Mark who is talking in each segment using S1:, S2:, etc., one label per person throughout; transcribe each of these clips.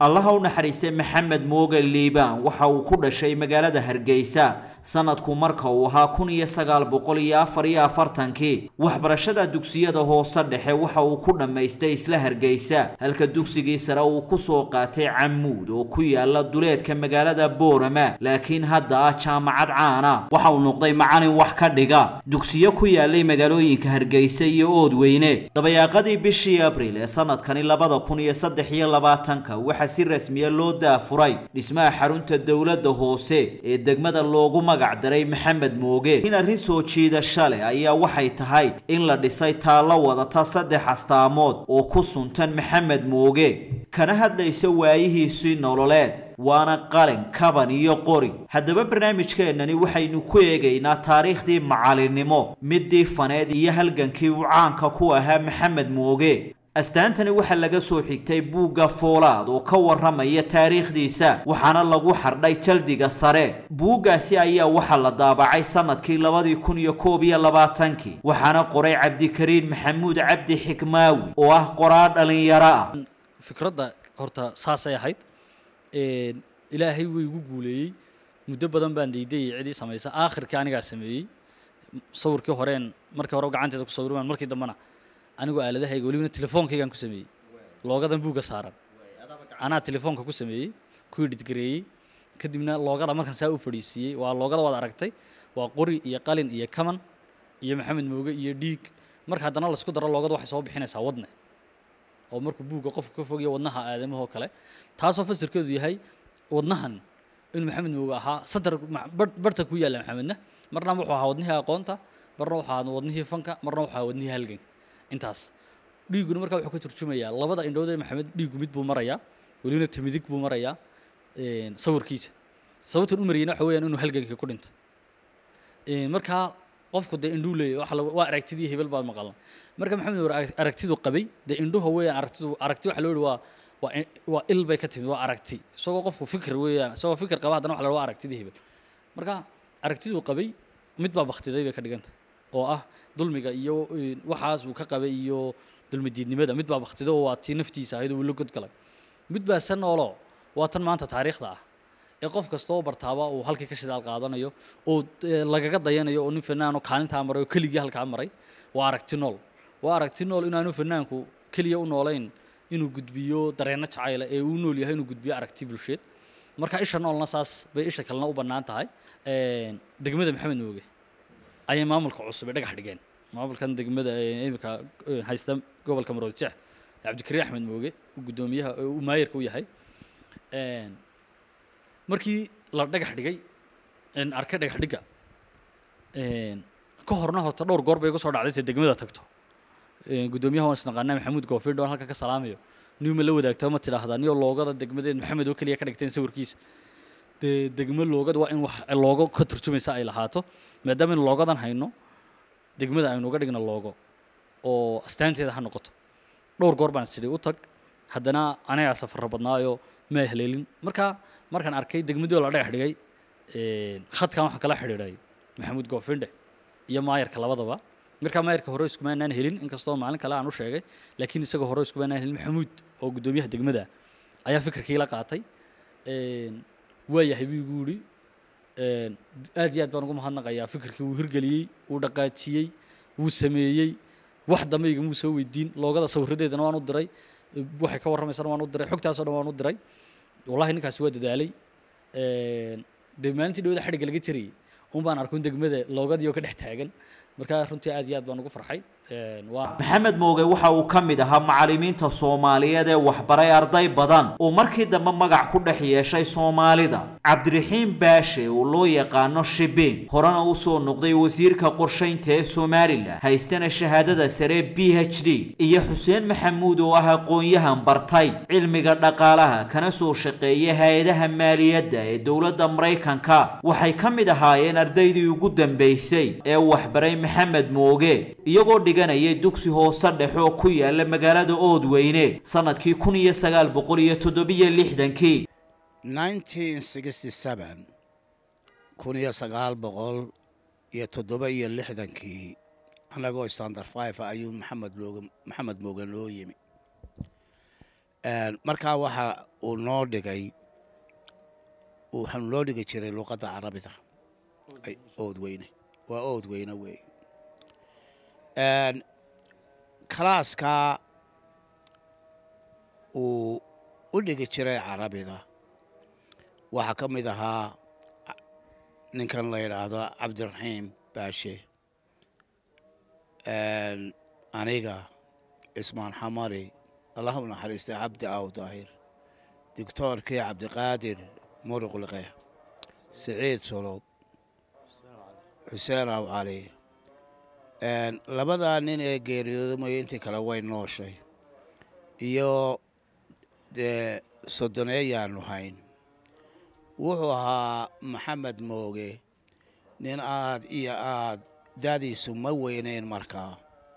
S1: allaha u naxariistay maxamed mooge liibaan waxa uu ku dhashay magaalada hargeysa sanadku marka uu ahaa kun iyo sagaal boqol iyo afar iyo afartankii waxbarashada dugsiyada hoose dhexe waxa uu ku dhammaystay isla hargeysa halka dugsigii sare uu ku soo qaatay camuud oo ku yaala duleedka magaalada boorama laakiin hadda ah jaamacad caana waxa uu noqday macalin wax ka dhiga dugsiyo ku yaalay magaalooyinka hargeysa iyo oodweyne dabayaaqadii bishii abriil ee sanadkani labada kun iyo saddex iyo labaatanka waxaa si rasmiya loo daafuray dhismaha xarunta dowladda hoose ee degmada loogu magac daray maxamed mooge in arrin soo jiidasha leh ayaa waxay tahay in la dhisay taallo wadata saddex astaamood oo ku suntan maxamed mooge kana hadlaysa waayihiisii nololeed waana qalin kaban iyo qori haddaba barnaamijkeennani waxaynu ku eegaynaa taariikhdii macalinimo midii faneed iyo halgankii uu caanka ku ahaa maxamed mooge astaantani waxaa laga soo xigtay buugga foolaad oo ka warramaya taariikhdiisa waxaana lagu xardhay jaldiga sare buuggaasi ayaa waxaa la daabacay sanadkii labadii kun iyo koob iyo labaatankii waxaana qoray cabdikariin maxamuud cabdi xikmaawi oo ah qoraa dhalinyaro ah
S2: fikradda horta saasay ahayd ilaahay wuu igu guuleeyey muddo badan baan daydayay cidii samaysa aakhirkii anigaa sameeyey sawirkii horeen markii hore gacanteeda ku sawirmaan markii dambena anigoo aaladahayga welibana telefoonkaygaan ku sameeyey loogadan buugga saaran anaa telefoonka ku sameeyey ku edhidgareeyey kadibna loogada markaan saa u fadhiisiiyey waa loogada waad aragtay waa qori iyo qalin iyo kaman iyo maxamed mooge iyo dhiig marka haddana laisku daro loogada waxay soo bixinaysaa wadne oo markuu buugga qofka ka fogaya wadnaha aadamahoo kale taasoo fasirkeedu yahay wadnahan inuu maxamed mooge ahaa sadar barhta ku yaalla maxamedna marna wuxuu ahaa wadnihii aqoonta marna wuxuu ahaa wadnihii fanka marna wuxuu ahaa wadnihii halganka intaas dhiiguna markaa wuxuu ka turjumayaa labada indhood ee maxamed dhiigu mid buu marayaa welibana tamidig buu marayaa sawirkiisa sababtan u marayna waxa weeyaan inuu halganka ku dhintay markaa qofku dee indhuu leeyahy waxa waa aragtidii hebel baad maqalan marka maxamed war aragtidu qabay dee indhuha weeyaan aragtidu aragti waxa loo yihi waa waa waa il bay ka timid waa aragti isagoo qofku fikir weeyaan isagoo fikir qaba haddana waxa la waa aragtidii hebel marka aragtiduu qabay mid baa baktiday bay ka dhigantay oo ah dulmiga iyo waxaas uu ka qabay iyo dulmidiidnimada mid baa baktida oo waa tii naftiisa ahayd uu la godgalay mid baa se noolo waa tan maanta taariikhda ah ee qof kasta oo bartaaba uu halkii ka shidaal qaadanayo oo lagaga dayanayo oo nin fanaano kaalintaa maray oo keligii halkaa maray waa aragti nool waa aragti nool inaanu fanaanku keliya u noolayn inuu gudbiyo dareenno jacayla ee uu nool yahay inuu gudbiyo aragti bulsheed marka isha noolna saas bay isha kalena u bannaan tahay degmada maxamed mooge ayay maamulka cusub ee dhagax dhigeen maamulkan degmada imika haysta gobolka maroodi jeex cabdikariin axmed mooge guddoomiyaha uu maayirka u yahay markii la dhagax dhigay arkay dhagax dhigga ka horna horta dhowr goor bay igu soo dhacday intay degmada tagto guddoomiyaha waan isnaqaanaa maxamuud goofir dhoon halka ka salaamayo niuma la wadaagto ma tidhaahdaa niyo loogada degmadeed maxamed oo keliya ka dhigteen sawirkiisa dee degmo loogada waa in wax loogo ka turjumaysa ay lahaato maadaama in loogadan hayno degmada aynu uga dhigna loogo oo astaanteeda ha noqoto dhowr goor baan sidhi u tag haddana anagaa safarro badnaayo ma haleelin marka markaan arkay degmadii oo la dhagax dhigay khadkan waxaan kala xidhiidhay maxamuud goofindhe iyo maayarka labadaba markaa maayarka hore iskumaanaan helin inkastoo maalin kale aan u sheegay laakiin isagoo hore iskumaanaan helin maxamuud oo guddoomiyaha degmada ayaa fikirkii la qaatay waa yahay buu igu yidhi aad iyo aad baan ugu mahadnaqayaa fikirkii wuu hirgeliyey wuu dhaqaajiyey wuu sameeyey wax dambe igamuu soo weydiin loogada sawiradeedana waan u diray waxay ka warramaysana waan u diray xogtaasoo dhan waan u diray wallahi ninkaasi waa dadaalay dee maalintii dhawada xadhigga laga jirayay un baan arkun degmada loogadii oo ka dhex taagan marka runtii aad iyo aad baan ugu farxay waa
S1: maxamed mooge waxa uu ka mid ahaa macallimiinta soomaaliyeed ee waxbaray arday badan oo markii dambe magac ku dhex yeeshay soomaalida cabdiraxiim baashe oo loo yaqaano shibiin horena u soo noqday wasiirka qorshaynta ee somalilan haystana shahaadada sare b h d iyo xuseen maxamuud oo ah aqoon-yahan bartay cilmiga dhaqaalaha kana soo shaqeeya hay-adaha maaliyadda ee dowladda maraykanka waxay ka mid ahaayeen ardaydii ugu dambaysay ee waxbaray maxamed mooge iyagoo dhiganayay dugsi hoose dhexe oo ku yaala magaalada oodweyne sanadkii kun iyo sagaal boqol iyo toddobiyo lixdankii
S3: kun iyo sagaal boqol iyo toddoba iyo lixdankii annagoo standard five ayuu maxamed looga maxamed mooge loo yimi Een, markaa waxa uu noo dhigay waxaanu noo dhigi jiray luqadda carabida ay ood weyne waa ood weyne weey Een, kalaaskaa uu u dhigi jiray carabida waxaa ka mid ahaa ninkan la yidhaahdo cabdiraxiim baashe Een, aniga cismaan xamari allah u naxariistay cabdi aw daahir doctoorkii cabdiqaadir muruqliqe siciid solob xuseen aw cali Een, labadaa nin ee geeriyooday mooye intii kale way nooshay iyo dee soddoneeyaanu hayn wuxuu ahaa maxamed mooge nin aad iyo aad daadiisu ma weyneyn markaa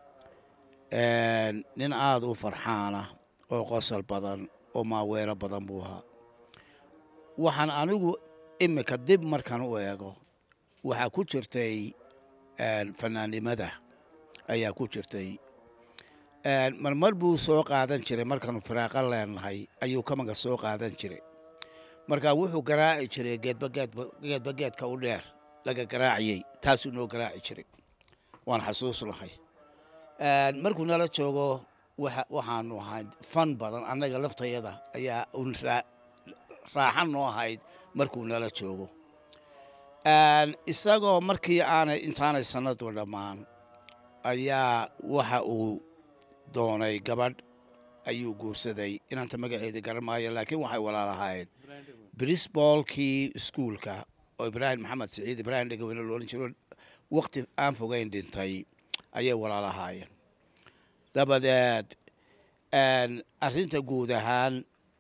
S3: Een, nin aad u farxaana oo qosol badan oo maaweelo badan buu ahaa waxaan anigu imika dib markan u eego waxaa ku jirtay een, fanaannimada ayaa ku jirtay Een, marmar buu soo qaadan jiray markaanu firaaqo leenahay ayuu kamaga soo qaadan jiray marka wuxuu garaaci jiray geedba geedba geedba geedka u dheer laga garaaciyey taasuu noo garaaci jiray waan xasuusnahay Een, markuu nala joogo waxa waxaanu ahayd fan badan annaga laftayada ayaa un raa- raaxan noo ahayd markuu nala joogo Een, isagoo markii aanay intaanay sannadu dhammaan ayaa waxa uu doonay gabadh ayuu guursaday inanta magaceeda garan maayo laakiin waxay walaalahaayeen brisboolkii iskuulka oo ibraahim maxamed siciid ibraahim dhegaweyne loolan jiro waqti aan fogeyn dhintay ayay walaalahaayeen dabadeed een, arrinta guud ahaan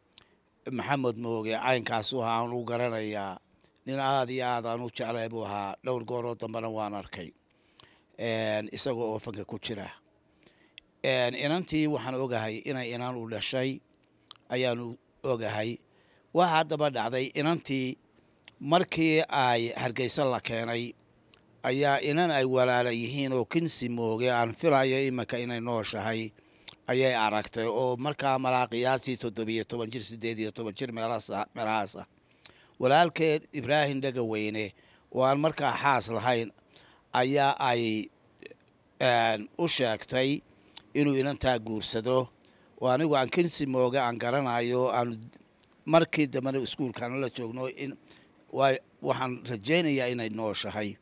S3: maxamed mooge caynkaasu ahaa aan u garanayaa nin aad iyo aad aan u jeclay buu ahaa dhowr gooroo dambena waan arkay Een, isagoo oo fanka ku jira Een, inantii waxaan ogahay inay inan u dhashay ayaanu ogahay waxa haddaba dhacday inantii markii ay hargeysa la keenay ayaa inan ay walaala yihiin oo kinsi mooge aan filayo iminka inay nooshahay ayay aragtay oo markaa malaaqiyaasii toddobiyo toban jir siddeed iyo toban jir meelahaasa meelahaasa walaalkeed ibraahim dhegaweyne oo aan markaa xaas lahayn ayaa ay een, u sheegtay inuu inantaa guursado oo anigu aan kinsi mooge aan garanayo aan markii dambena iskuulkaana la joogno in waa- waxaan rajaynayaa inay nooshahay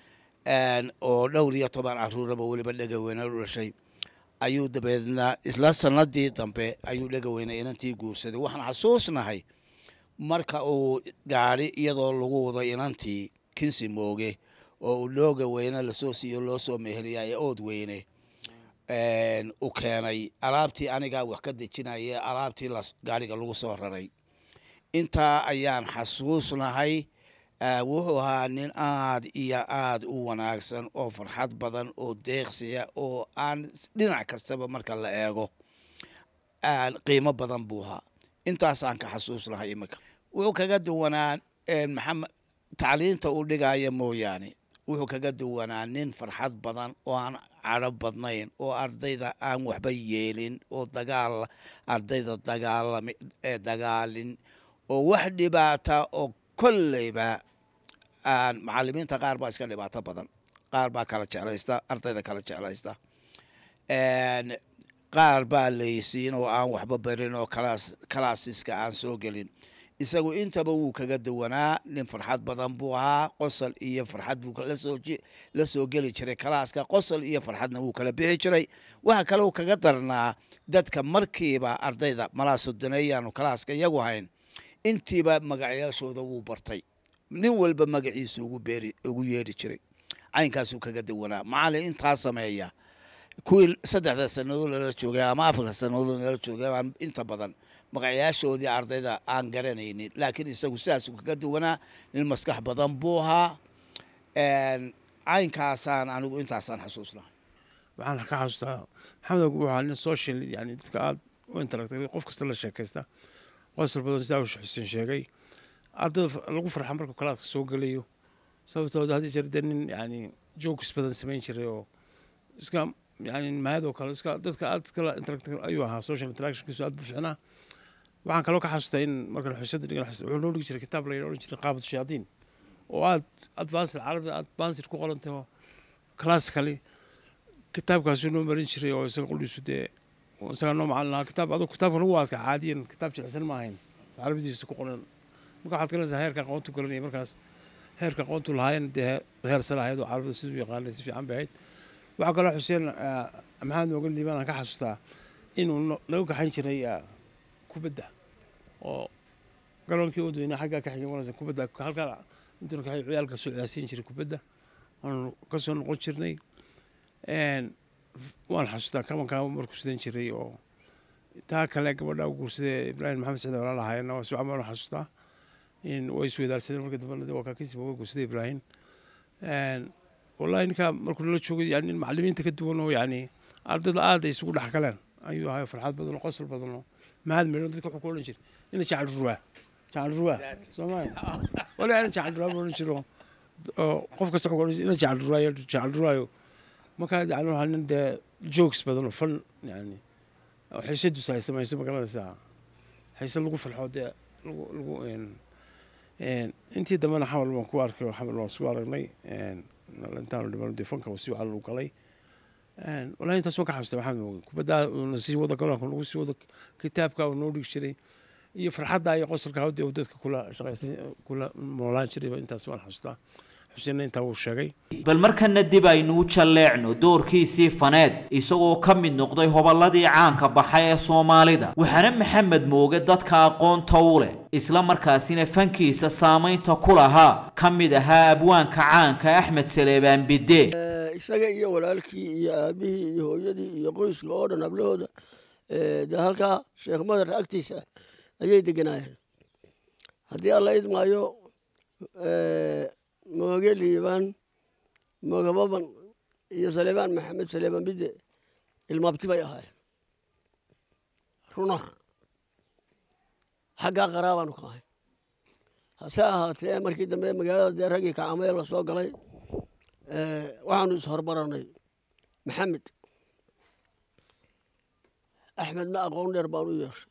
S3: Een, oo dhowr iyo toban caruuraba weliba dhegaweyne u dhashay ayuu dabeedna isla sanadii dambe ayuu dhegaweyne inantii guursaday waxaan xasuusnahay marka uu gaadhi iyadoo lagu wado inantii kinsi mooge oo uu dhooga weyne lasoo siiyo loo soo meheliya ee ood weyne Een, u keenay alaabtii anigaa wax ka dejinaya alaabtii las- gaadhiga lagu soo raray intaa ayaan xasuusnahay Ah, wuxuu ahaa nin aad iyo aad u wanaagsan oo farxad badan oo deeqsiya oo aan s- dhinac kastaba marka la eego aan qiimo badan buu ahaa intaasaan ka xasuusnahay iminka wuxuu kaga duwanaa een, maxamed tacliinta uu dhigaya mooyaane wuxuu kaga duwanaa nin farxad badan oo aan cadho badnayn oo ardayda aan waxba yeelin oo dagaal ardayda dagaalami ee dagaalin oo wax dhibaata oo kolleyba aan macalimiinta qaar baa iska dhibaato badan qaar baa kala jeclaysta ardayda kala jeclaysta Een, qaar baa laysiin oo aan waxba barin oo kalaas kalaasiska aan soo gelin isagu intaba wuu kaga duwanaa nin farxad badan buu ahaa qosol iyo farxad buu lasoo ji- la soo geli jiray kalaaska qosol iyo farxadna wuu kala bixi jiray waxa kale uu kaga darnaa dadka markiiba ardayda malaa sodoneeyaanu kalaaska iyagu hayn intiiba magacyaashooda wuu bartay nin walba magaciisa ugu beeri ugu yeedhi jiray caynkaasuu kaga duwanaa macalin intaa sameeya kuwii saddexda sannadood lala joogay ama afarta sannadood lala joogay aan inta badan magacyaashoodii ardayda aan garanaynin laakiin isagu sidaasuu kaga duwanaa nin maskax badan buu ahaa Een, caynkaasaan anigu intaasaan xasuusnahay
S4: waxaan ka xasuustaa maxamed ogu wuxuu ahaa nin social yani dadka aada u interactay qof kasta la sheekaysta qosol badan sidaa uu xuseen sheegay ardayda fa- lagu farxa markuu kalaadka soo gelayo sababtoo haddii jeer dee nin yani jokes badan samayn jiray oo iska yani mahad oo kale iska dadka aad iskala interact ayuu ahaa social interactionkiisu aad buu fiicnaa waxaan kaloo ka xasuustaa in markan xusada dhigan wuxuu noo dhigi jiray kitaab la odhan jiray qaabatu shayaadiin oo aad advanced carabi advanced ku qorantay oo classically kitaabkaasuu noo marin jiray oo isaga qudhiisu dee isagaa noo macalin lahaa kitaab aduu kitaabka lagu adka caadiyan kitaab jilicsan ma ahayn carabidiisa ku qoran marka waxaad garanaysaa heerka aqoontu garanaya markaas heerka aqoontu lahaayeen dee heer sare ahayd oo carabida siduu yaqaanay si fiican bay ahayd waxaa kaloo xuseen maxamed moogan liibaan aan ka xasuustaa inuu naga gaxayn jiray kubadda oo garoonkii wadweyne xaggaa ka xigay maraysa kubadda halkaa intuuna ka ciyaalka soo ciyaarsiin jiray kubadda waanu ka soo noqon jirnay waan xasuustaa kabankaa markuu sidan jiray oo taa kale gabadha u guursadee ibraahim maxamed siciid walaal ahaayeenna waa sucan baan xasuustaa in way isweydaarsadeen marka dambena waa kaakisiba way guursaday ibraahim wallahi ninkaa markuu nala joogay yani macallimiinta ka duwan oo yani ardayda aad ay isugu dhex galeen ayuu ahay farxad badan oo qosol badan oo mahad meelo dadka wuxuu ku odhan jiray ina jacal ruwaa jacal ruwaa soomaali wali ana jacal ruwaa buu odhan jiro oo qof kasta wuxuu odhan ina jacal ruwaayo jacal ruwaayo markaa yani waxaa nin dee jokes badan oo fan yani xiisadiisu ay samayso ma garanaysaa xiise lagu farxo dee lagu lagu intii dambena xamal baan ku arkay oo xamal waan isku aragnay intaanu dhiman dee fanka si wacan u galay wallahi intaas waan ka xasuustay maxamed mooge kubaddaa uuna sii wado garoonka lagu sii wado kitaabka uu noo dhigi jiray iyo farxadda iyo qosolka hawdee uu dadka kula shaqaysan kula noolaan jiray intaas waan xasuustaa xuseenna intaa wuu sheegay
S1: bal markana dib aynuu jalleecno doorkiisii faneed isagoo ka mid noqday hoballadii caanka baxay ee soomaalida waxaana maxamed mooge dadka aqoonta u leh isla markaasina fankiisa saamaynta ku lahaa ka mid ahaa abwaanka caanka axmed saleebaan bidde
S5: isaga iyo walaalkii iyo aabihii iyo hooyadii iyo qoyska oo dhan hablahooda dee halkaa sheekh madar agtiisa ayay deganaayeen haddii alla idmaayo mooge liibaan mooge baban iyo saleebaan maxamed saleebaan bidde ilmaabti bay ahaayeen runaha xaggaa qaraabaanu ka ahay hase ahaatee markii dambe magaalada dee raggii kacamee la soo galay waxaanu ishormaranay maxamed axmedna aqoon dheer baan u yeeshay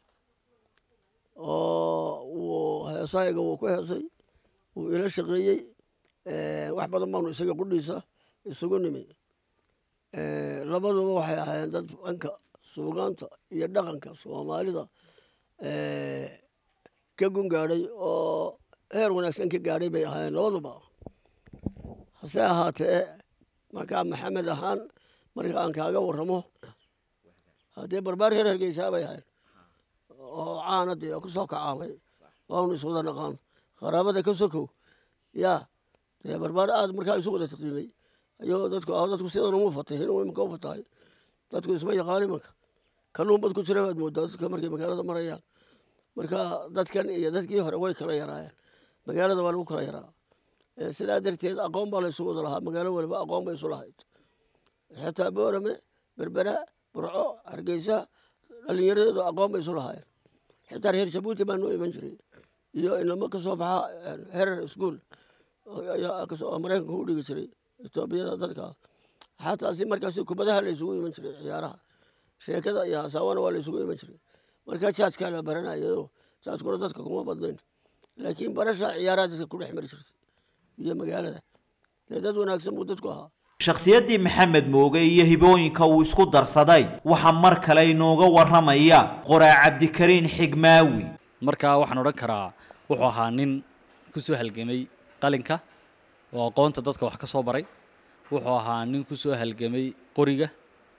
S5: oo wuu heesahayga wuu ku heesay wuu ila shaqeeyey wax badan baanu isaga qudhiisa isugu nimi labaduba waxay ahaayeen dad dhanka suugaanta iyo dhaqanka soomaalida ka gun gaadhay oo heer wanaagsan ka gaadhay bay ahaayeen labaduba hase ahaatee markaa maxamed ahaan marka aan kaaga warramo haddee barbaar reer hargeysaa bay ahayd oo caana dee ku soo kacaamay waanu iswada naqaan qaraabada ka sokow yaa dee barbaar aad markaa isu wada taqiinay ayagoo dadku ah dadku sidan uma fatahin oo imika u fatahay dadku isma yaqaan imanka kalluun bad ku jira baad moodaa dadka markay magaalada marayaan marka dadkan iyo dadkii hore way kala yaraayeen magaalada waa lagu kala yaraa sidaa darteed aqoon baa laysu wada lahaa magaalo waliba aqoon bay isu lahayd xitaa boorame berbera burco hargeysa dhallinyaradeedu aqoon bay isu lahaayeen xitaa reer jabuuti baa noo iman jiray iyo inamo ka soo baxa herer school oo maraykanka u dhigi jiray etoobiyada dadka xataa si markaasi kubadaha la isugu iman jiray ciyaaraha sheekada iyo hasaawana waa la isugu iman jiray marka jaadkaa la baranayado jaadkuna dadka kuma badnayn laakiin barasha ciyaaraha dadka ku dhex mari jirtay iyo magaalada dee dad wanaagsan buu dadku ahaa
S1: shakhsiyaddii maxamed mooge iyo hibooyinka uu isku darsaday waxaa mar kale inooga warramaya qoraa cabdikariin xigmaawi
S2: markaa waxaan odhan karaa wuxuu ahaa nin ku soo halgamay qalinka oo aqoonta dadka wax ka soo baray wuxuu ahaa nin ku soo halgamay qoriga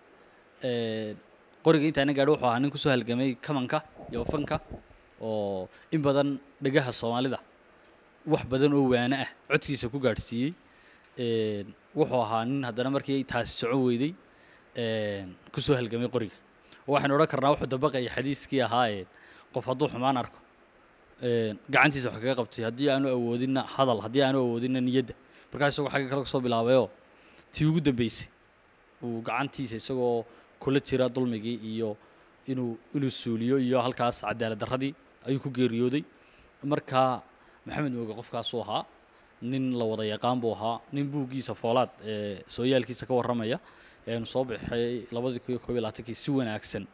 S2: qoriga intaana gaadho wuxuu ahaa nin ku soo halgamay kamanka iyo fanka oo in badan dhegaha soomaalida wax badan oo waane ah codkiisa ku gaadhsiiyey wuxuu ahaa nin haddana markii taasi socon weyday ku soo halgamay qoriga waxaynu odhan karnaa wuxuu dabaqaya xadiiskii ahaa qof hadduu xumaan arko gacantiisa wax kaga qabtay haddii aanu awoodinna hadal haddii aanu awoodinna niyadda markaa isagoo xagga kale kasoo bilaabayoo tii ugu dambeysay uu gacantiisa isagoo kula jira dulmigii iyo inuu inuu suuliyo iyo halkaas cadaalad darradii ayuu ku geeriyooday markaa maxamed mooge qofkaasuu ahaa nin la wada yaqaan buu ahaa nin buuggiisa foolaad ee sooyaalkiisa ka warramaya eenu soo baxay labadii kun iyo koob iyo labaatankii si wanaagsan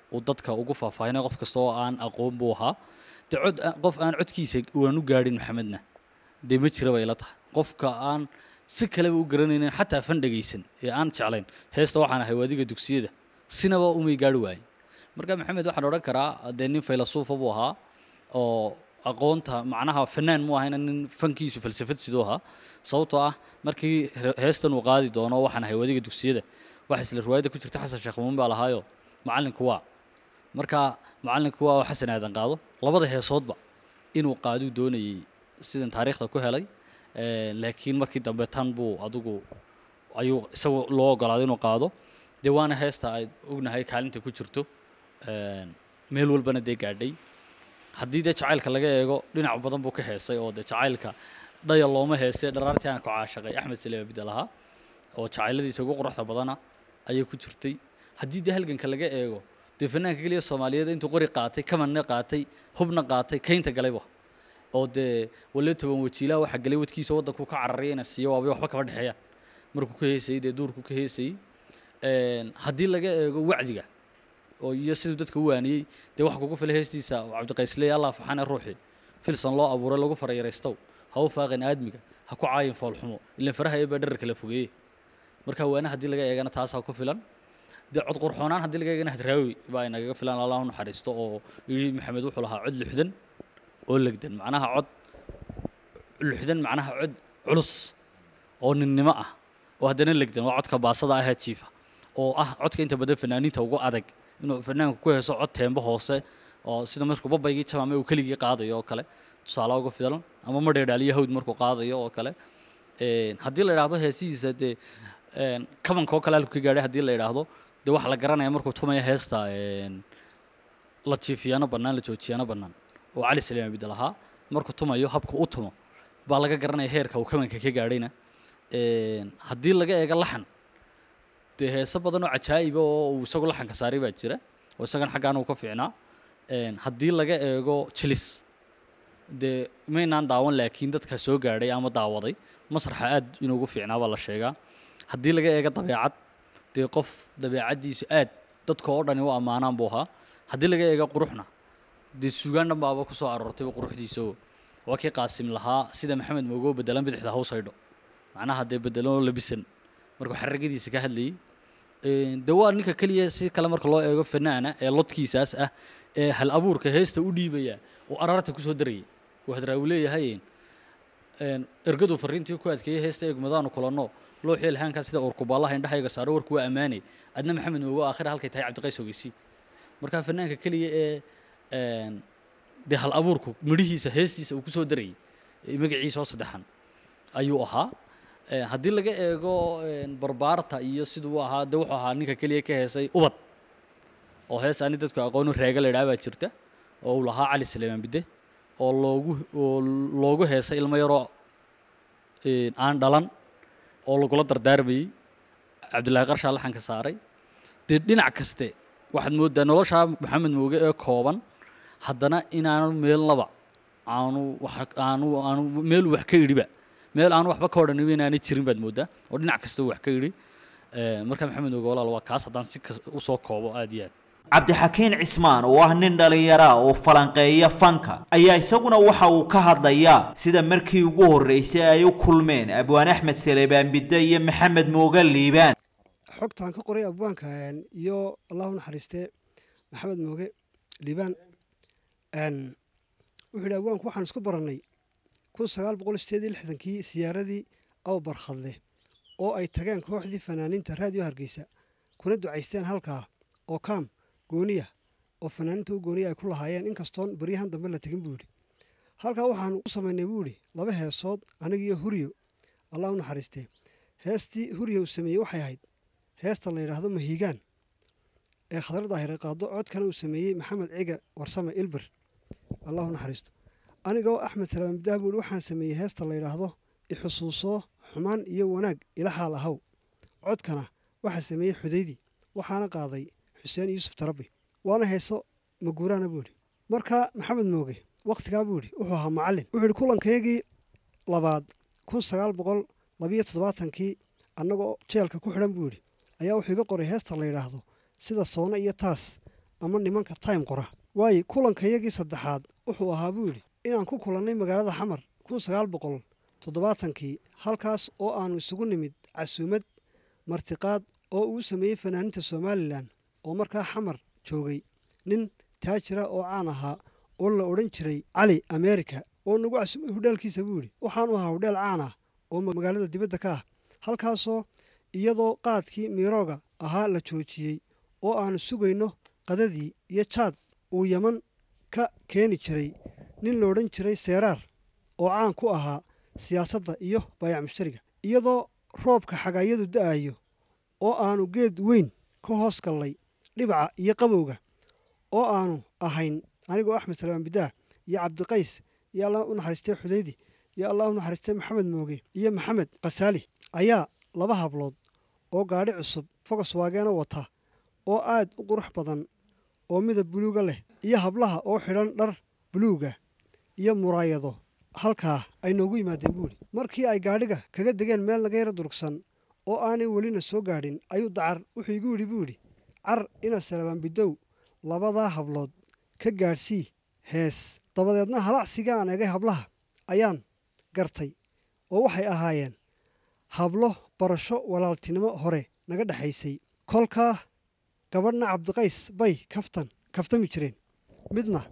S2: uu dadka ugu faahfaahinay qof kasta oo aan aqoon buu ahaa dee cod aan- qof aan codkiisa waan u gaadhin maxamedna dee ma jira bay la tahay qofka aan si kaleba u garanaynin xataa fan dhegaysan ee aan jeclayn heesta waxaan ahay waadiga dugsiyada sinaba umay gaari waayin marka maxamed waxaan odhan karaa dee nin faylasuufa buu ahaa oo aqoonta macnaha fanaan mu ahayna nin fankiisu falsafad siduu ahaa sababtoo ah markii he- heestan uu qaadi doono waxaan ahay waadiga dugsiyada waxa isla riwaayadda ku jirta xasan sheekh muun baa lahaayo macallinku waa marka macallinku waa oo xasan aadan qaado labada heesoodba inuu qaaduu doonayey sidan taariikhda ku helay Eh, laakiin markii dambe tan buu adigu ayuu isagu loo ogolaaday inuu qaado dee waana heesta ay ognahay kaalinta ku jirto Eh, meel walbana dee gaadhay haddii dee jacaylka laga eego dhinac badan buu ka heesay oo dee jacaylka dhaya looma heesee dharaartii aan ku caashaqay axmed saleema bidal ahaa oo jacayladiisa ugu quruxda badana ayay ku jirtay haddii dee halganka laga eego dee fanaanka keliya soomaaliyeed intuu qori qaatay kamanna qaatay hubna qaatay kaynta galayba oo dee wale toban wajiilaha waxaa galay wadkiisa waddanku ka cararaya ina siiyo waabay waxba kama dhexeeyaan markuu ka heesayey dee duurku ka heesayey Een, haddii laga eego wacdiga oo iyo siduu dadka u waaniyey dee waxa kugu fila heestiisa oo cabdiqaysley allah faxane ruuxi filsan loo abuuray lagu farayaraystow ha u faaqin aadmiga ha ku caayin foolxumo ilan faraha ee baa dherarka la fogeeye marka waana haddii laga eegana taasaa ku filan dee cod qurxoonaan haddii laga eegana hadraawi baa inagaga filan allah u naxariisto oo yidhi maxamed wuxuu lahaa cod lixdan oo legdan macnaha cod lixdan macnaha cod culus oo ninnimo ah oo haddana legdan waa codka baasada ahee jiifa oo ah codka inta badan fanaaniinta ugu adag inuu fanaanku ku heeso cod teembo hoose oo sida markuu babaygii jamaame uu keligii qaadayo oo kale tusaale uga filan ama madheedhaaliyo hawd markuu qaadayo oo kale Een, haddii la idhaahdo heesihiisa dee een, kabanka oo kale halku ka gaadhay haddii la idhaahdo dee waxaa la garanaya markuu tumaya heesta een, la jiifiyaano bannaan la joojiyaano bannaan oo cali saliima bidal ahaa markuu tumayo habka u tumo baa laga garanaya heerka uu kabanka ka gaadhayna Een, haddii laga eego laxan dee heese badan oo cajaa'iba oo uu isagu laxanka saaray baa jira oo isagana xaggaan uu ka fiicnaa Een, haddii laga eego jilis dee maynaan daawan laakiin dadka soo gaadhay ama daawaday masraxa aad inuu ugu fiicnaa baa la sheegaa haddii laga eego dabeecad dee qof dabeecaddiisu aad dadka oo dhani u ammaanaan buu ahaa haddii laga eego quruxna dee suugaan dhan baaba ku soo aroortayba quruxdiisa oo waa kii qaasim lahaa sida maxamed moogo bedelan bidixda haws haydho macnaha dee bedelan oo labisan markuu xaragadiisa ka hadlayey Een, dee waa ninka keliya si kale marka loo eego fanaana ee lodkiisaas ah ee hal abuurka heesta u dhiibaya oo araarta kusoo darayay uu hadraawi leeyahay een, ergadu fariintii ku adkeeyey heesta eegmadaanu kulanno loo xeel haankaa sida urkubaalaha indhahayga saaro warku waa ammaanay adna maxamed moogo aakhira halkay tahay cabdiqays ogeysi marka fanaanka keliya ee een, dee hal abuurku midhihiisa heestiisa uu kusoo darayay ee magaciisa oo saddexan ayuu ahaa Ee, haddii laga eego een, barbaarta iyo siduu u ahaa de wuxuu ahaa ninka keliya ka heesay ubad oo hees ani dadku aqoonu reega la idhaha baa jirta oo uu lahaa cali saleemaan bidde oo loogu oo loogu heesay ilmo yaroo een, aan dhalan oo lagula dardaarmayey cabdillaahi qarshaa laxanka saaray dee dhinac kaste waxaad mooddaa noloshaa maxamed mooge ee kooban haddana inaanu meelnaba aanu wax aanu aanu meel wax ka idhiba meel aanu waxba ka odhanin inaanay jirin baad mooddaa oo dhinac kasta uu wax ka idhi Ee, marka maxamed mooge walaal waa kaas haddaan si kas usoo koobo aad iyo aad
S1: cabdixakiin cismaan oo ah nin dhallinyara oo falanqeeya fanka ayaa isaguna waxa uu ka hadlayaa sida markii ugu horreysay ay u kulmeen abwaan axmed saleebaan bidde iyo maxamed mooge liibaan
S6: xogtaan ka qoray abwaanka een, iyo allahu naxariistee maxamed mooge liibaan een, wuxuu yidhi abwaanku waxaan isku barannay kun sagaal boqol sideed iyo lixdankii siyaaradii aw barkhadle oo ay tageen kooxdii fanaaniinta raadiyo hargeysa kuna ducaysteen halkaa oo kaam gooniya oo fanaaniinta u gooniya ay ku lahaayeen inkastoon baryahan dambe la tegin buu yidhi halkaa waxaanu u samaynay buu yidhi laba heesood anigiyo huryo allah u naxariistee heestii huryo uu sameeyey waxay ahayd heesta la yidhaahdo mahiigaan ee khadar daahire qaado codkana uu sameeyey maxamed ciga warsame ilber allah u naxariisto anigoo axmed salaam bidaah buu yidhi waxaan sameeyey heesta la yidhaahdo ixusuusoo xumaan iyo wanaag ila xaal ahaw codkana waxaa sameeyey xudaydi waxaana qaaday xuseen yuusuf tarabi waana heeso maguuraana buu yidhi marka maxamed mooge wakhtigaa buu yidhi wuxuu ahaa macallin wuxuu yidhi kulankaygii labaad kun sagaal boqol labiyo toddobaatankii annagoo jeelka ku xidhan buu yidhi ayaa wuxuu iga qoray heesta la yidhaahdo sida soone iyo taas ama nimanka time qora waayo kulankayagii saddexaad wuxuu ahaa buu yidhi inaan ku kulannay magaalada xamar kun sagaal boqol toddobaatankii halkaas oo aannu isugu nimid casuumad martiqaad oo uu sameeyey fanaaninta somalilan oo markaa xamar joogay nin taajira oo caan ahaa oo la odhan jiray cali amerika oo nagu casuumay hudheelkiisa buu yidhi waxaanu ahaa hudheel caan ah oo magaalada dibadda ka ah halkaasoo iyadoo qaadkii miirooga ahaa la joojiyey oo aannu sugayno qadadii iyo jaad uu yaman ka keeni jiray nin la odhan jiray seeraar oo caan ku ahaa siyaasadda iyo baayac mushtariga iyadoo roobka xagaayadu da'ayo oo aannu geed weyn ka hoos gallay dhibaca iyo qabowga oo aannu ahayn anigoo axmed salmaan bidaah iyo cabdiqays iyo allah u naxariistay xudaydi iyo allah u naxariistay maxamed mooge iyo maxamed khasaali ayaa laba hablood oo gaadhi cusub fogos waageena wata oo aad u qurux badan oo midab buluuga leh iyo hablaha oo xidhan dhar buluuga iyo muraayado halkaa ay noogu yimaadeen buuhi markii ay gaadhiga kaga degeen meel laga yaro durugsan oo aanay welina soo gaadhin ayuu dacar wuxuu igu yidhi buu yidhi car ina salabaan bidow labadaa hablood ka gaadhsii hees dabadeedna halacsiga aan egay hablaha ayaan gartay oo waxay ahaayeen hablo barasho walaaltinimo hore naga dhexaysay kolkaa gabadhna cabdiqays bay kaftan kaftami jireen midna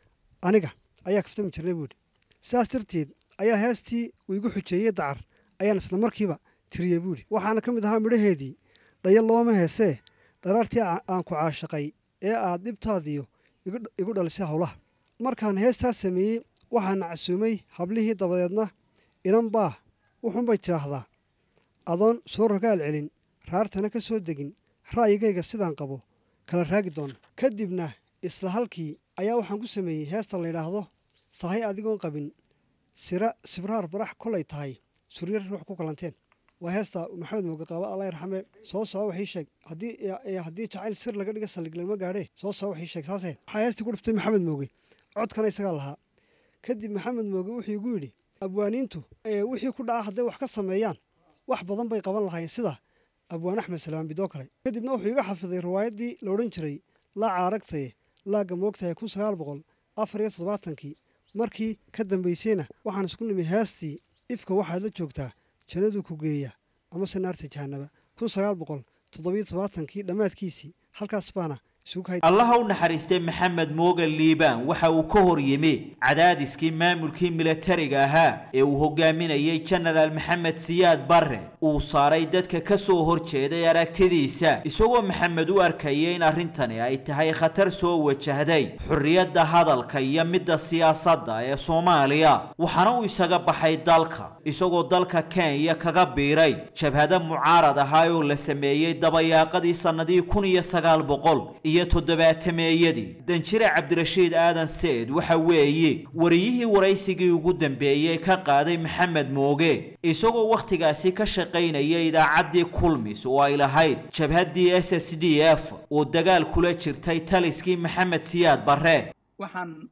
S6: aniga ayaa kaftami jirnay buuhi sidaas darteed ayaa heestii uu igu xujeeyey dacar ayaan isla markiiba tiriyey buuhi waxaana ka mid ahaa midhaheedii dhaya looma heesee dharaartii aan ku caashaqay ee aad dhibtaadiyo igu dhalisay howlaha markaan heestaas sameeyey waxaana casuumay hablihii dabadeedna inan baa wuxuunbay tidhaahdaa adoon soo rogaal celin raartana ka soo degin ra'yigayga sidaan qabo kala raagi doona kadibna isla halkii ayaa waxaan ku sameeyey heesta layidhaahdo sahay adigoon qabin sira sibraar barax kolay tahay suryar ruux ku kalanteen waa heesta maxamed mooge qaaba allah yarxame soo soco waxii sheeg haddii haddii jacayl sir laga dhiga saldhig lagama gaadhee soo soco waxii sheeg saasee waxaa heestii ku dhuftay maxamed mooge codkana isagaa lahaa kadib maxamed mooge wuxuu igu yidhi abwaaniintu wixii ku dhaca hadday wax ka sameeyaan wax badan bay qaban lahayn sida abwaan axmed salamaan bidoo kale kadibna wuxuu iga xafiday riwaayaddii la odhan jiray laaca aragtaye laagga moogtahay kun sagaal boqol afar iyo toddobaatankii markii ka dambaysayna waxaan isku nimi heestii ifka waxaad la joogtaa jannaduu ku geeya amase naarta jahanaba kun sagaal boqol toddobiyo toddobaatankii dhammaadkiisii halkaas baana
S1: allaha u naxariistay maxamed moogan liibaan waxa uu ka hor yimi cadaadiskii maamulkii milatariga ahaa ee uu hogaaminayey jenaraal maxamed siyaad barre uu saaray dadka ka soo horjeeday aragtidiisa isagoo maxamed u arkaya in arrintani ay tahay khatar soo wajahday xorriyadda hadalka iyo midda siyaasadda ee soomaaliya waxaana uu isaga baxay dalka isagoo dalka kenya kaga biiray jabhado mucaarad ahaa oo la sameeyey dabayaaqadii sannadii kun iyo sagaal boqol iyo toddobaatameeyadii danjire cabdirashiid aadan seed waxa weeye wariyihii waraysigii ugu dambeeyey ka qaaday maxamed mooge isagoo wakhtigaasi ka shaqaynaya idaacaddii kulmis oo ay lahayd jabhaddii s s d f oo dagaal kula jirtay taliskii maxamed siyaad barre
S7: waxaan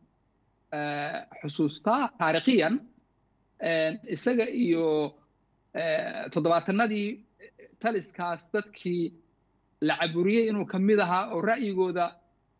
S7: xusuustaa taariikhiyan isaga iyo toddobaatanadii taliskaas dadkii la caburiyey inuu ka mid ahaa oo ra'yigooda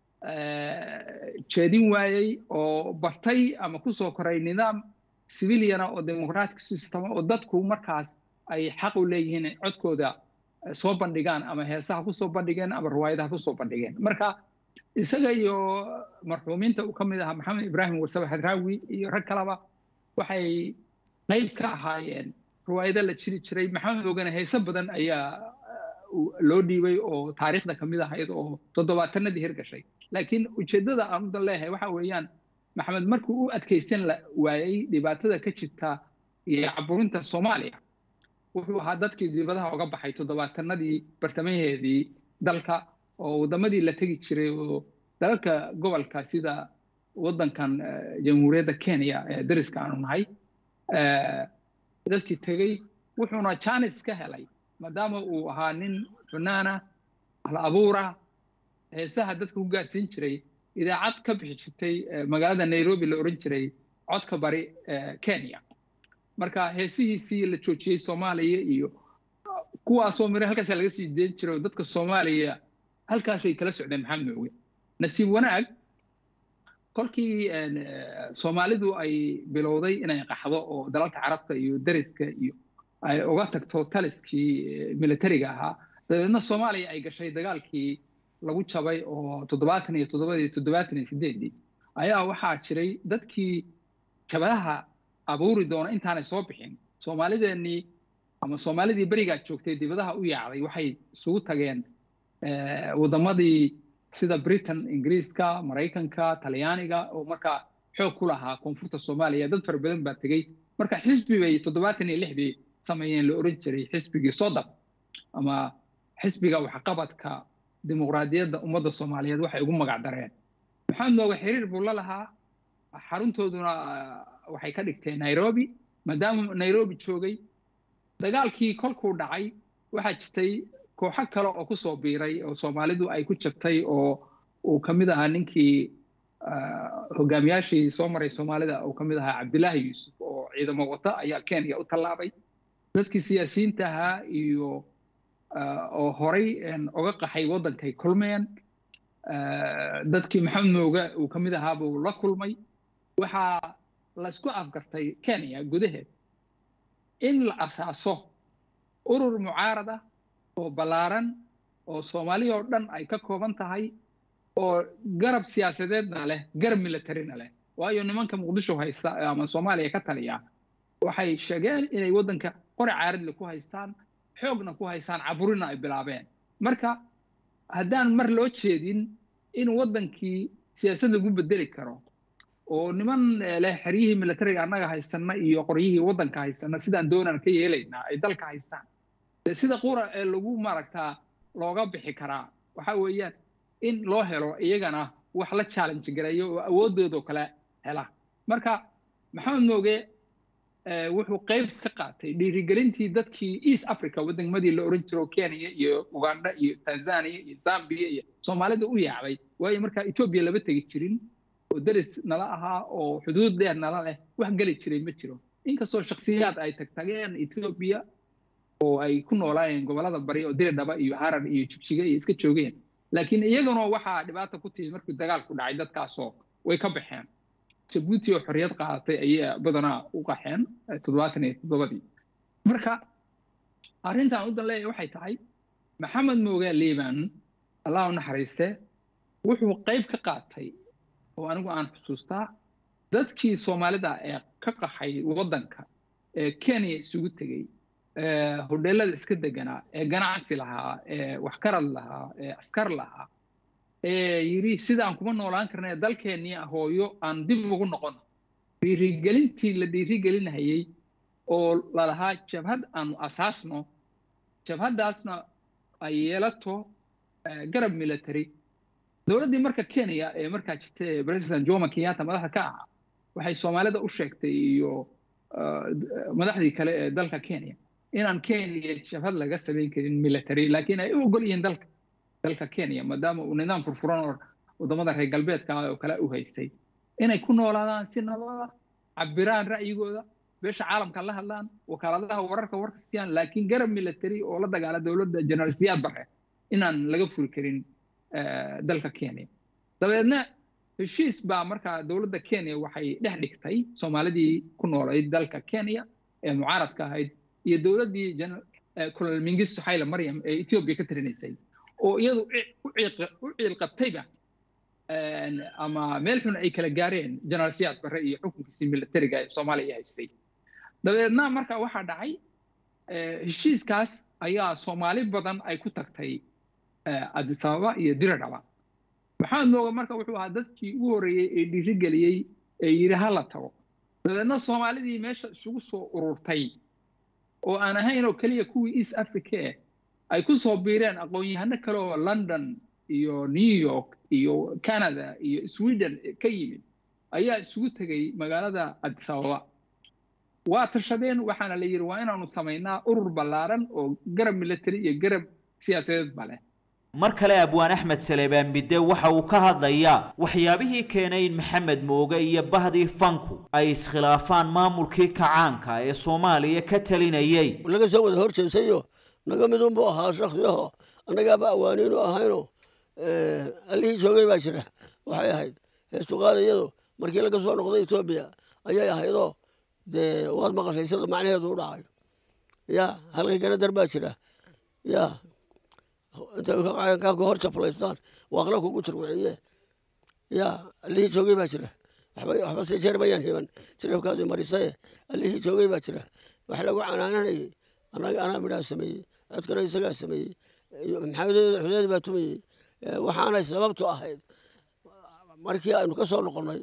S7: jeedin waayey oo bartay ama ku soo koray nidaam civiliana oo democratic system oo dadku markaas ay xaq u leeyihiin codkooda soo bandhigaan ama heesaha ku soo bandhigeen ama riwaayadaha ku soo bandhigeen marka isaga iyo marxuumiinta uu ka mid ahaa maxamed ibraahim warsabe hadraawi iyo rag kaleba waxay qayb ka ahaayeen riwaayado la jiri jiray maxamed ogane heese badan ayaa loo dhiibay oo taariikhda ka mid ahayd oo toddobaatanadii hirgashay laakiin ujeeddada aan udan leeyahay waxa weeyaan maxamed markuu u adkaysan waayey dhibaatada ka jirta iyo caburinta soomaaliya wuxuu ahaa dadkii dibadaha uga baxay toddobaatanadii bartamaheedii dalka oo waddamadii la tegi jiray oo dalalka gobolka sida waddankan jamhuuriyadda kenya ee dariska aanu nahay dadkii tegey wuxuuna janis ka helay maadaama uu ahaa nin funaana hal abuura heesaha dadka ku gaarsiin jiray idaacad ka bixi jirtay magaalada nairobi la oran jiray codka bari kenya marka heesihiisii la joojiyey soomaaliya iyo kuwaasoo mire halkaasa laga sii deen jiray oo dadka soomaaliya halkaasay kala socdeen maxamed mooge nasiib wanaag kolkii soomaalidu ay bilowday inay qaxdo oo dalalka carabta iyo dariska iyo ay uga tagto taliskii militariga ahaa dabeedna soomaaliya ay gashay dagaalkii lagu jabay oo toddobaatan iyo toddobadii toddobaatan iyo sideedii ayaa waxaa jiray dadkii jabadaha abuuri doona intaanay soo bixin soomaalideenii ama soomaalidii berigaa joogtay dibadaha u yaacday waxay isugu tageen waddamadii sida britain ingiriiska maraykanka talyaaniga oo markaa xoog ku lahaa koonfurta soomaaliya dad fara badan baa tegey marka xisbi bay toddobaatan iyo lixdii sameeyeen la oran jiray xisbigii sodab ama xisbiga waxqabadka dimuqraadiyadda ummadda soomaaliyeed waxay ugu magac dareen maxamed nooga xiriir buu la lahaa xaruntooduna waxay ka dhigteen nairobi maadaama nairobi joogay dagaalkii kolkuu dhacay waxaa jirtay kooxo kale oo kusoo biiray oo soomaalidu ay ku jabtay oo uu ka mid ahaa ninkii hogaamiyaashii soo maray soomaalida uu ka mid ahaa cabdilaahi yuusuf oo ciidamo wata ayaa kenya u tallaabay dadkii siyaasiyiinta ahaa iyo oo horay oga qaxay waddankay kulmeen dadkii maxamed mooga uu ka mid ahaa buu la kulmay waxaa laysku afgartay kenya gudaheed in la asaaso urur mucaarad ah oo ballaaran oo soomaaliya oo dhan ay ka kooban tahay oo garab siyaasadeedna leh garab militarina leh waayo nimanka muqdisho haysta ama soomaaliya ka taliya waxay sheegeen inay waddanka qori caaradle ku haystaan xoogna ku haystaan caburina ay bilaabeen marka haddaan mar loo jeedin in waddankii siyaasad lagu bedeli karo oo niman leh xeryihii militariga annaga haysana iyo qoryihii waddanka haysana sidaan doonaan ka yeelaynaa ay dalka haystaan sida qura ee lagu maaragtaa looga bixi karaa waxa weeyaan in loo helo iyagana wax la challenge gareeyo oo awooddoodoo kale hela marka maxamed mooge wuxuu qayb ka qaatay dhiirigelintii dadkii east africa waddamadii la oran jiro kenya iyo uganda iyo tanzania iyo zambia iyo soomaalida u yaacday waayo markaa etoobiya lama tegi jirin oo deris nala ahaa oo xuduud dheer nala leh wax geli jiray ma jiro inkastoo shaksiyaad ay tagtageen etoobiya oo ay ku noolaayeen gobolada bari oo diridhaba iyo harar iyo jigjiga iyo iska joogeen laakiin iyaguna waxaa dhibaata ku timi markii dagaalku dhacay dadkaasoo way ka baxeen jabuuti oo xorriyad qaadatay ayay badanaa u qaxeen toddobaatan iyo toddobadii marka arrintan u dan leeyahay waxay tahay maxamed moogaa liiban allah u naxariiste wuxuu qayb ka qaatay oo anigu aan xusuustaa dadkii soomaalida ee ka qaxay waddanka ee kenya isugu tegey hodheelada iska deganaa ee ganacsi lahaa ee waxkarad lahaa ee askar lahaa ee yidhi sidaan kuma noolaan karna dalkeennii hooyo aan dib ugu noqono dhiirigelintii la dhiirigelinayay oo lalahaa jabhad aanu asaasno jabhaddaasna ay yeelato garab military dowladdii marka kenya ee markaa jirta president jomo kenyatta madaxda ka ahaa waxay soomaalida u sheegtay iyo madaxdii kale ee dalka kenya inaan kenya jabhad laga samayn karin military laakiin ay u ogol yihiin dalka dalka kenya maadaama uu nidaam furfuran oo waddamada reer galbeedka oo kale u haystay inay ku noolaadaan si nabada cabiraan ra'yigooda beesha caalamka la hadlaan wakaaladaha wararka warka siiyaan laakiin garab military oo la dagaala dowladda general siyaad bare inaan laga furi karin dalka kenya dabeedna heshiis baa markaa dowladda kenya waxay dhex dhigtay soomaalidii ku noolayd dalka kenya ee mucaaradka ahayd iyo dowladdii colonel mingisto hayle maryam ee ethiopia ka tirinaysay oo iyadu u ciilqabtayba ama meel xun ay kala gaareen generaal siyaad barre iyo xukunkiisii militariga ee soomaaliya haystay dabeedna marka waxaa dhacay heshiiskaas ayaa soomaali badan ay ku tagtay addis ababa iyo diradhaba maxamed mooga marka wuxuu ahaa dadkii ugu horreeyey ee dhiirigeliyey ee yidhi ha la tago dabeedna soomaalidii meesha isugu soo ururtay oo aan ahayn oo keliya kuwii east africa eh ay ku soo biireen aqoon-yahano kale oo london iyo new york iyo canada iyo sweden ka yimid ayaa isugu tegay magaalada addis ababa waa tashadeen waxaana la yidhi waa inaanu samaynaa urur ballaaran oo garab military iyo garab siyaasadeed ba leh
S1: mar kale abwaan axmed saleebaan bidde waxa uu ka hadlayaa waxyaabihii keenay in maxamed mooge iyo bahdii fanku ay iskhilaafaan maamulkii kacaanka ee soomaaliya ka talinayay
S5: laga soo wada hor jeesayo naga midunbuu ahaa shakhsiyaho annagaaba awaaniinu ahayno allihii joogay baa jira waxay ahayd heestuqaada iyadu markii laga soo noqday etoobiya ayay ahaydoo dee waad maqashay sida macnaheedu u dhacayo ya halkay ganadar baa jira ya intay kaa ku hor jaflaystaan waaqla kugu jirwiciye ya allihii joogay baa jira waxba waxba se jeer bayaan hiban jirabkaadu marisaye allihii joogay baa jira wax lagu canaananayay anaga anaa midhaa sameeyey codkana isagaa sameeyey maxamed xudeed baa tumayey waxaanay sababtu ahayd markii aynu ka soo noqonnay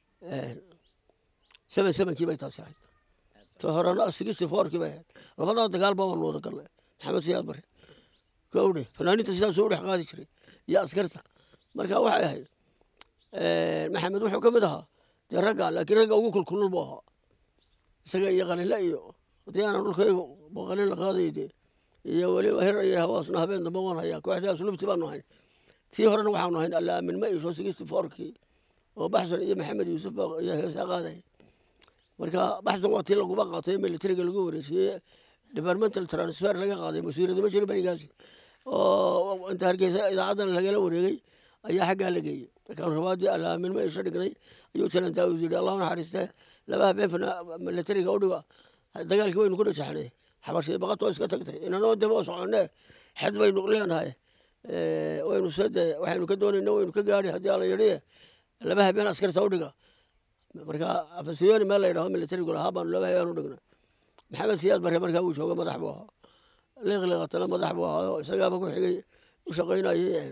S5: seven sevenkii bay taasi ahayd ta horena sixty fourkii bay ahayd labadaa dagaal baa waanu wada galnay maxamed siyaad bare kowdhe fanaaniinta sidaasuu u dhex qaadi jiray iyo askarta marka waxay ahayd maxamed wuxuu ka mid ahaa dee ragga laakiin ragga ugu kulkulul buu ahaa isaga iyo qalinle iyo haddii aanan dhulkayga qalin la qaadayo dee iyo weliba hir iyo hawaasna habeen dambe waan hayaa kooxdii aslubti baanu ahayn tii horena waxaanu ahayn allaamin ma isho sixty fourkii oo baxsan iyo maxamed yuusuf baa iyo heesaa qaadaya marka baxsan waa tii laguba qaatay militariga lagu wareejiyey departmental transfer laga qaaday wasiirada ma jirin berigaasi oo inta hargeysa idaacadan lagala wareegay ayaa xaggaa la geeyey markaan rabaadii allaamin ma isho dhignay ayuu jalan daawud yidhi allahu naxariiste laba habeen militariga u dhiga dagaalkii waynu ku dhajaxnay xabashii baqatoo iska tagtay inanoo daba oo soconne xed baynu leenahay waynu sode waxaynu ka doonayna waynu ka gaadhi haddii ala yidhi laba habeen askarta u dhiga marka afasiyoni meel la yidhaho militarigu lahaa baanu laba habeen u dhigna maxamed siyaad bare markaa uu jooga madax buu ahaa liqliqatana madax buu ahaa oo isagaaba ku xigay u shaqaynayay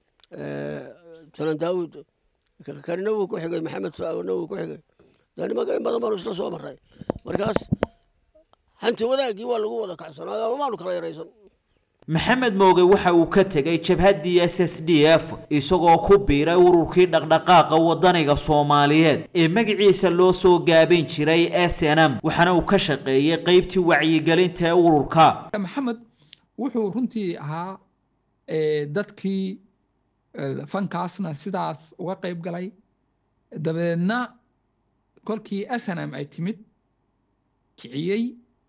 S5: jalan daawud karina wuu ku xigay maxamed saawna wuu ku xigay dee nimanka in badan baanu isla soo maray markaas hanti wadaagii waa lagu wada kacsanaayo ama maanu kala yaraysan
S1: maxamed mooge waxa uu ka tegay jabhaddii s s d f isagoo ku biiray ururkii dhaqdhaqaaqa wadaniga soomaaliyeed ee magaciisa loo soo gaabin jiray s n m waxaana uu ka shaqeeyey qeybtii wacyigelinta ee ururka
S7: maxamed wuxuu runtii ahaa dadkii fankaasna sidaas uga qayb galay dabadeedna kolkii s n m ay timid kiciyey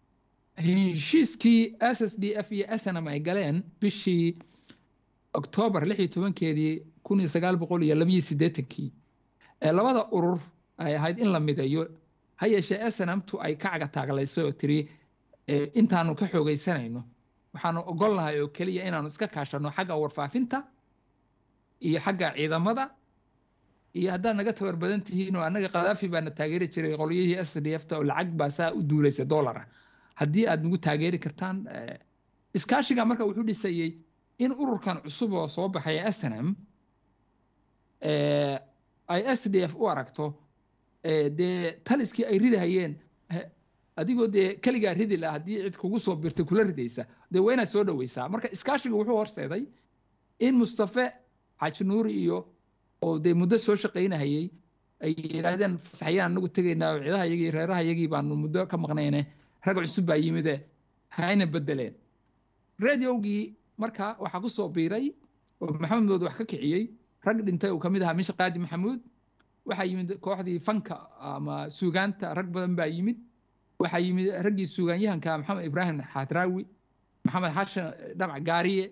S7: heshiiskii s s d f iyo s n m ay galeen bishii oktoobar lix iyo tobankeedii kun iyo sagaal boqol iyo labiyo siddeetankii ee labada urur ay ahayd in la mideeyo ha yeeshee s n m tu ay ka caga taaglaysay oo tiri intaanu ka xoogaysanayno waxaanu ogolnahay oo keliya inaanu iska kaashanno xagga warfaafinta iyo xagga ciidamada iyo haddaad naga tabar badan tihiin oo annaga khadaafi baana taageeri jiray qolyihii s d f ta oo lacag baa saa u duulaysa dollara haddii aad nagu taageeri kartaan iskaashiga marka wuxuu dhisayey in ururkan cusub oo soo baxaya s n m ay s d f u aragto dee taliskii ay ridahayeen adigoo dee keligaa ridi laha haddii cid kugu soo birtay kula ridaysa dee waa inaad soo dhoweysaa marka iskaashiga wuxuu horseeday in mustafe xaaji nuuri iyo oo dee muddo soo shaqaynahayey ay yidhaahdeen fasaxyaan anagu tegaynaa oo ciidaha yagii reeraha yagii baanu muddo ka maqnayne rag cusub baa yimide hayna bedeleen radiogii marka waxaa ku soo biiray oo maxamed mood wax ka kiciyey rag dhintay uu kamid ahaa misha qaadi maxamuud waxaa yimid kooxdii fanka ama suugaanta rag badan baa yimid waxaa yimid raggii suugaanyahanka maxamed ibraahim xadraawi maxamed xashan dhamac gaariye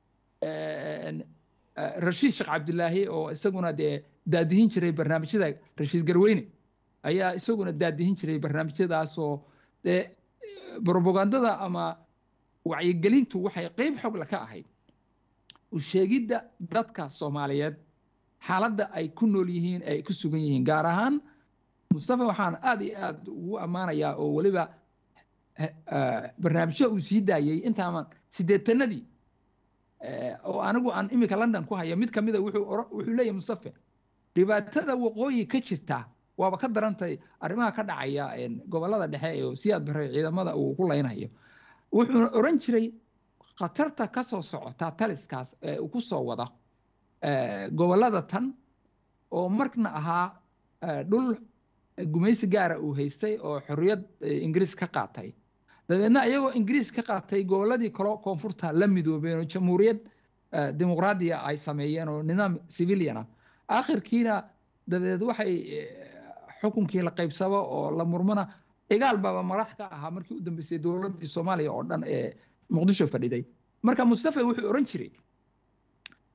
S7: rashiid sheekh cabdilaahi oo isaguna dee daadihin jiray barnaamijyada rashiid garweyne ayaa isaguna daadihin jiray barnaamijyadaas oo dee brobagandada ama wacyigelintu waxay qeyb xogla ka ahayd usheegidda dadka soomaaliyeed xaaladda ay ku nool yihiin ay ku sugan yihiin gaar ahaan mustafa waxaan aad iyo aad ugu ammaanayaa oo weliba barnaamijyo uu sii daayey intaaman sideetanadii oo anigu aan iminka london ku haya mid kamida wuxuu leeyahay mustafe dhibaatada waqooyi ka jirta waaba ka darantay arrimaha ka dhacaya gobolada dhexe oo siyaad bare ciidamada uu ku leynayo wuxuuna oran jiray khatarta ka soo socota taliskaas ee uu ku soo wada gobolada tan oo markna ahaa dhul gumaysi gaara uu haystay oo xorriyad ingiriis ka qaatay dabeedna iyagoo ingiriis ka qaatay goboladii kalo koonfurta la midoobeen oo jamhuuriyad dimuqraadiya ay sameeyeen oo nidaam civiliana akhirkiina dabadeed waxay xukunkii la qaybsabo oo la murmana cigaal baaba madax ka ahaa markii u dambeysay dowladdii soomaaliya oo dhan ee muqdisho fadhiday marka mustafa wuxuu oran jiray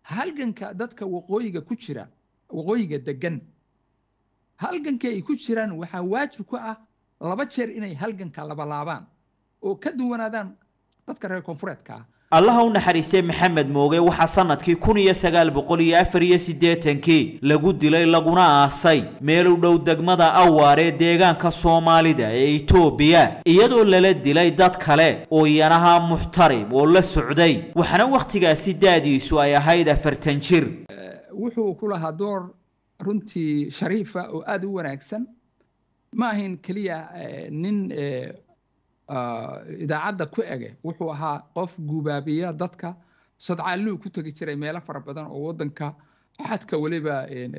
S7: halganka dadka waqooyiga ku jira waqooyiga degan halganka ay ku jiraan waxaa waajib ku ah laba jeer inay halganka labalaabaan oo ka duwanaadaan dadka reer koonfureedka ah
S1: allaha u naxariistay maxamed mooge waxaa sanadkii kun iyo sagaal boqol iyo afar iyo siddeetankii lagu dilay laguna aasay meel u dhow degmada awaar ee deegaanka soomaalida ee itoobiya iyadoo lala dilay dad kale oo iyanaha muxtarim oo la socday waxaana wakhtigaasi da'diisu ay ahayd afartan jir
S7: wuxuu ku lahaa door runtii shariifa oo aada u wanaagsan ma ahayn keliya nin idaacadda ku ege wuxuu ahaa qof gubaabiya dadka sadcaalluu ku tegi jiray meelo fara badan oo waddanka xadka weliba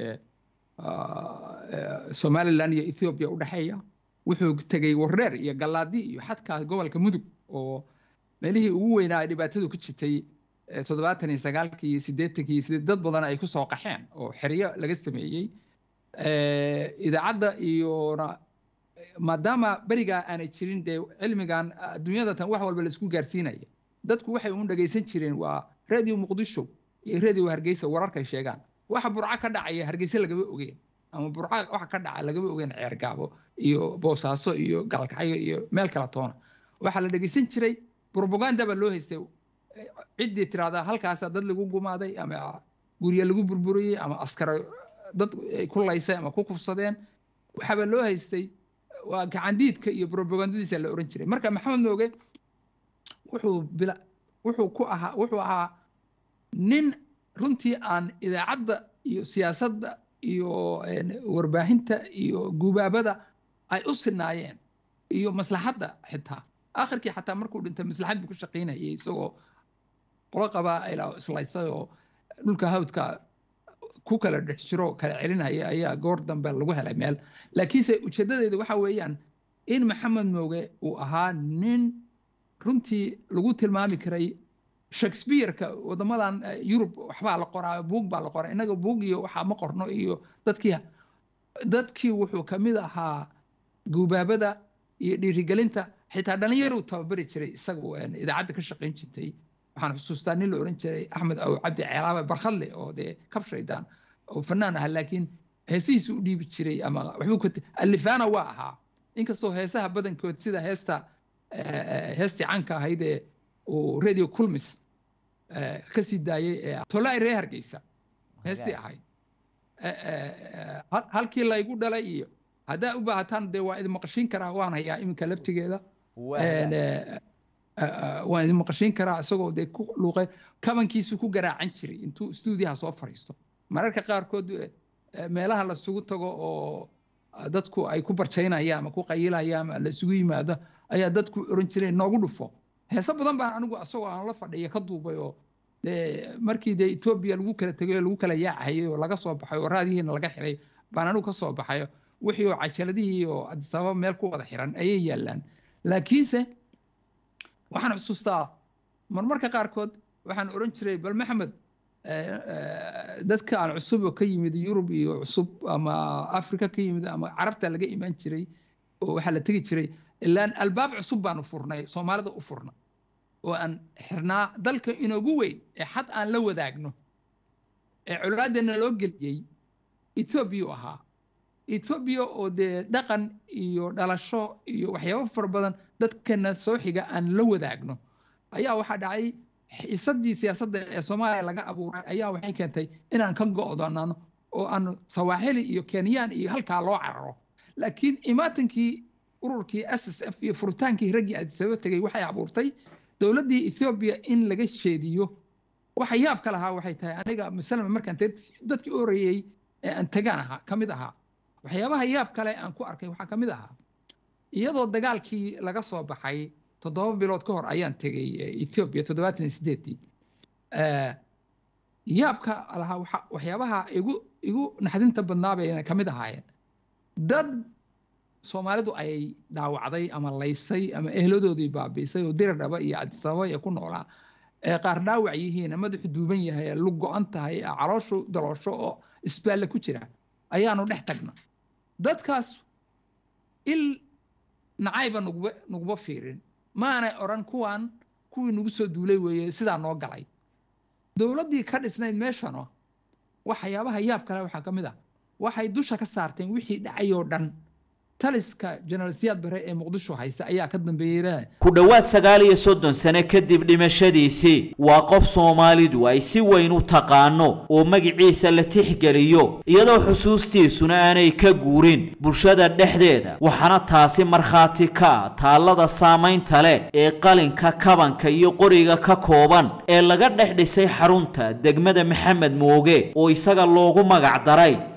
S7: somalilan iyo ethoobiya u dhexeeya wuxuu tegey wareer iyo gallaadi iyo xadka gobolka mudug oo meelihii ugu weynaa dhibaatadu ku jirtay toddobaatan iyo sagaalkii iyo siddeetankii iyo siddeed dad badan ay ku soo qaxeen oo xeryo laga sameeyey idaacadda iyona maadaama berigaa aanay jirin dee cilmigan adduunyada tan wax walba laisku gaarsiinaya dadku waxay uun dhagaysan jireen waa radio muqdisho iyo radio hargeysa wararkay sheegaan waxa burco ka dhacaya hargeysa lagama ogeen ama burco waxa ka dhaca lagama ogeen ceergaabo iyo boosaaso iyo galkacyo iyo meel kala toona waxaa la dhagaysan jiray propaganda baa loo haystay ciddii tiraahdaa halkaasaa dad lagu gumaaday ama gurya lagu burburiyey ama askara dad ku laysay ama ku kufsadeen waxaaba loo haystay waa gacandiidka iyo propagandadiisa la oran jiray marka maxamed mooge wuxuu bila wuxuu ku ahaa wuxuu ahaa nin runtii aan idaacadda iyo siyaasadda iyo warbaahinta iyo gubaabada ay u sinaayeen iyo maslaxadda xitaa akhirkii xataa markuu dhintay maslaxad buu ku shaqaynayay isagoo qolo qabaa'ila islaysay oo dhulka hawdka ku kala dhex jiro kala celinaya ayaa goor dambe lagu helay meel laakiinse ujeedadeedu waxa weeyaan in maxamed mooge uu ahaa nin runtii lagu tilmaami karay shakespeareka wadamadan yurub waxbaa la qoraa buug baa la qoraa innaga buug iyo waxaa ma qorno iyo dadkii dadkii wuxuu ka mid ahaa gubaabada iyo dhiirigelinta xitaa dhalinyaruu tababari jiray isagu idaacadda ka shaqayn jirtay waxaan xusuustaa nin la oran jiray axmed aw cabdi ceelaabe barkhadle oo dee kab shaydaan oo fanaan ah laakiin heesihiisu u dhiibi jiray ama waxbuu ka alifaana waa ahaa inkastoo heesaha badankood sida heesta heestii canka ahayd ee uu radio culmis ka sii daayey ee tolai ree hargeysa heestii ahayd halkii laygu dhalay iyo haddaa u baahataan dee waa idin maqashiin karaa waan hayaa iminka laftigeeda waan idin maqashiin karaa isagoo dee ku luuqay kabankiisu ku garaacan jiray intuu stuudiyaha soo fariisto mararka qaarkood meelaha lasugu tago oo dadku ay ku barjaynayaan ama ku qayilayaan ama lasugu yimaado ayaa dadku oran jireen noogu dhufo heese badan baan anigu asagoo aan la fadhiya ka duubay oo markii dee etoobiya lagu kala tegay oo lagu kala yaacayay oo laga soo baxay oo raadihiina laga xiray baan anigu ka soo baxay wixii oo cajaladihii oo adisababa meel ku wada xiran ayay yaallaan laakiinse waxaan xusuustaa marmarka qaarkood waxaan oran jiray bal maxamed dadka aan cusub oo ka yimid yurub iyo cusub ama africa ka yimid ama carabta laga imaan jiray oo waxaa la tegi jiray ilaan albaab cusub baanu furnay soomaalida u furna oo aan xirnaa dalka inoogu weyn ee xad aan la wadaagno ee colaadeena loo geliyey etoobiya u ahaa etoobiya oo dee dhaqan iyo dhalasho iyo waxyaabo fara badan dadkana soo xiga aan la wadaagno ayaa waxaa dhacay xiisadii siyaasadda ee soomaaliya laga abuuray ayaa waxay keentay inaan ka go'doonano oo aan sawaaxili iyo kenyaan iyo halkaa loo cararo laakiin imaatankii ururkii s s f iyo furitaankii raggii adisaba tegey waxay abuurtay dowladdii ethoobiya in laga jeediyo waxa yaabka lahaa waxay tahay aniga masalama markaan dadkii oreeyey ee aan tagaan ahaa ka mid ahaa waxyaabaha yaab kale aan ku arkay waxaa ka mid ahaa iyadoo dagaalkii laga soo baxay toddoba bilood ka hor ayaan tegey ethiopia toddobaatan iyo sideeddii yaabka lahaa waxyaabaha igu igu naxdinta badnaa bayna ka mid ahaayeen dad soomaalidu ay dhaawacday ama laysay ama ehladoodii baabiisay oo diri dhaba iyo cadisababa ee ku noolaa ee qaar dhaawac yihiin madaxu duuban yahay ee lug go-an tahay calooshu daloosho oo isbaalle ku jira ayaanu dhex tagna dadkaas il nacayba nugba nugba fiirin maanay odhan kuwan kuwii nagu soo duulay weeye sidaa noo galay dowladdii ka dhisnayd meeshano waxyaabaha yaab kale waxaa ka mid ah waxay dusha ka saarteen wixii dhacayoo dhan taliska jenaraal siyaad bare ee muqdisho haysta ayaa ka dambeeyey
S1: ku dhowaad sagaal iyo soddon sane kadib dhimashadiisii waa qof soomaalidu ay si weyn u taqaano oo magiciisa la tixgeliyo iyadoo xusuustiisuna aanay ka guurin bulshada dhexdeeda waxaana taasi markhaati ka ah taallada saamaynta leh ee qalinka kabanka iyo qoriga ka kooban ee laga dhex dhisay xarunta degmada maxamed mooge oo isaga loogu magac daray